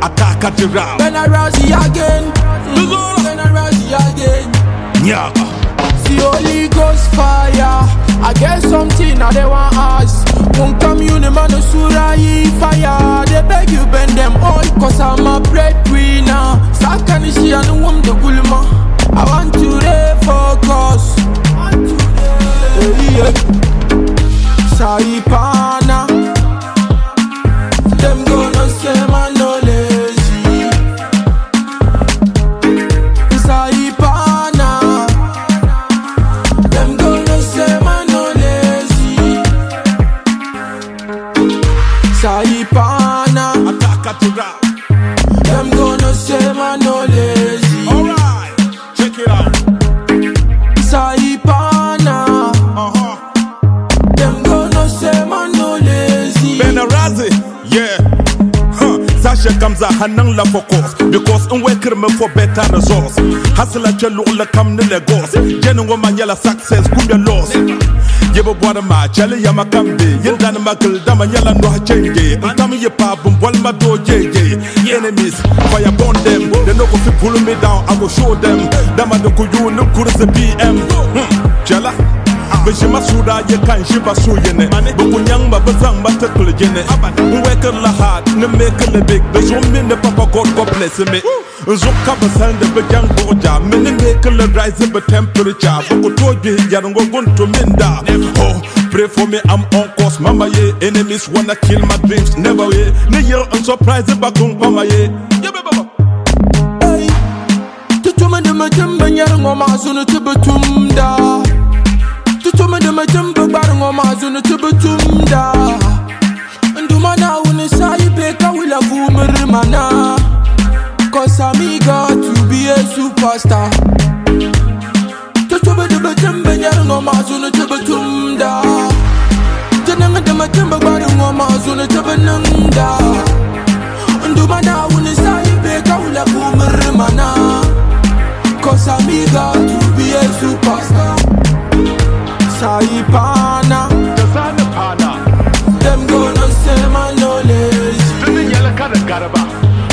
attack at the round. Ben I rise again. Mm, Ben I rise again. Nyaga. See Holy Ghost fire. I get something I they want ask. Won't come you the man of Surai fire. They beg you bend them all cause I'm a breadwinner. Sakanishi and the woman the gulma. I want to refocus. Hey, yeah. Saipana. Them gonna say man no lazy. Saipana. Them gonna say man no lazy. Saipana. Attack at the round. Them gonna say man no lazy. Alright, check it out. Saipana. Uh huh. Them gonna say man no lazy. Benarazi, yeah. Huh. Sasha comes a hanang la focus because in worker me for better results. Hustle at your lola come to Lagos. Genuine man yella success, kumbia loss. Yebo bwada ma chale ya makambe Yendana makil dama nyala no ha change Ntami ye pa bum wal ma do jeje Enemies, fire burn them They no go fi pull me down, I go show them Dama no ku you no kurse BM hmm. Chala Bishi masuda ye kan shi ba su yene Buku nyang ba bazang ba ta kul jene Weker la hard, ne make le big Be zo min ne papa God God bless me Zo ka ba san de be jang boja Me ne make le rise be temperature Buku to je yar ngo gun to minda Oh, pray for me I'm on course Mama ye, enemies wanna kill my dreams Never ye, ne year un surprise ba kung mama ye Yeah, baba Hey, tutuma de ma jamba nyar ngoma sunu tubutumda. Tutuma de ma jamba bar ngoma sunu tubutumda. Nduma na uni sai peka wila vumir mana. Cause I'm eager to be a superstar. Tutuma de ma jamba nyar ngoma sunu tubutumda. Tananga de ma jamba bar ngoma sunu tubununda. Nduma na uni sai peka wila vumir mana. Cause I'm eager to be a superstar. Saipana, Kazana pana, them gonna say man no lazy. tuni yala kada garaba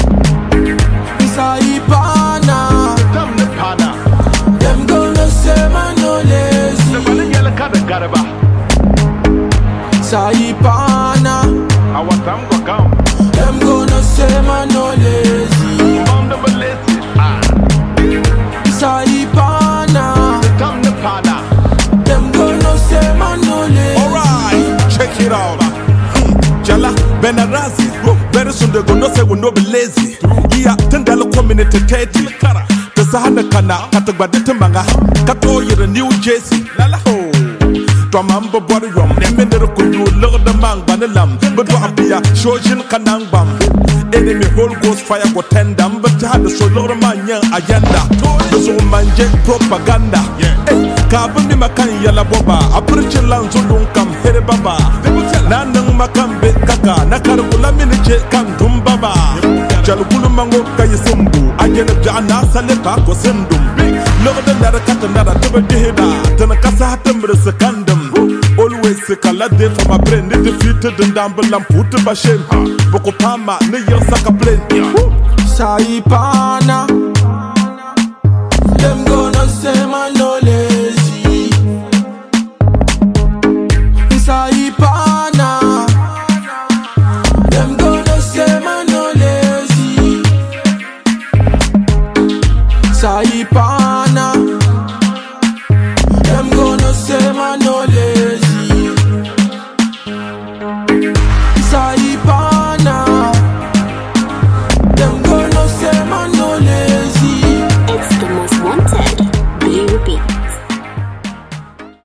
Saipana, Tam ne pana, them gonna say man no lazy. bani yala kada garaba Saipana, Awatam go kam them gonna say man no lazy. Mam da balesi Ah, Saipana, tam ne pana them gonna say man no lazy. Alright, check it out. Hmm, Jala, Benarazi, very soon they gonna say we no be lazy. Yeah, ten dollar community thirty. The Sahana Kana, Katagbadita Manga, Kato, you're New Jersey. Lala ho. Twamamba body rum, Nemener Kuyu, Lord the Man, Banalam, but Wapia, Shojin Kanangbam. Enemy whole ghost fire go tendam, but had the solar man young agenda. The so man jet propaganda. Hey, Kabu mi makan yala boba, a preach land so don't come here baba. Nanang makan be kaka, nakarula miniche kan dum baba. Jalukulu mango kay sumbu, agena jana sale pa ko sendum. Logo da nara kata nara tuba dihida, tana kasa hatam sekandum. Always kala de for my brain, ni defeated and dambelam put ba shame. Boko pama, ni yer saka plane. Saipana, them gonna say man no lazy. Saipana, them gonna say man no lazy. Saipana.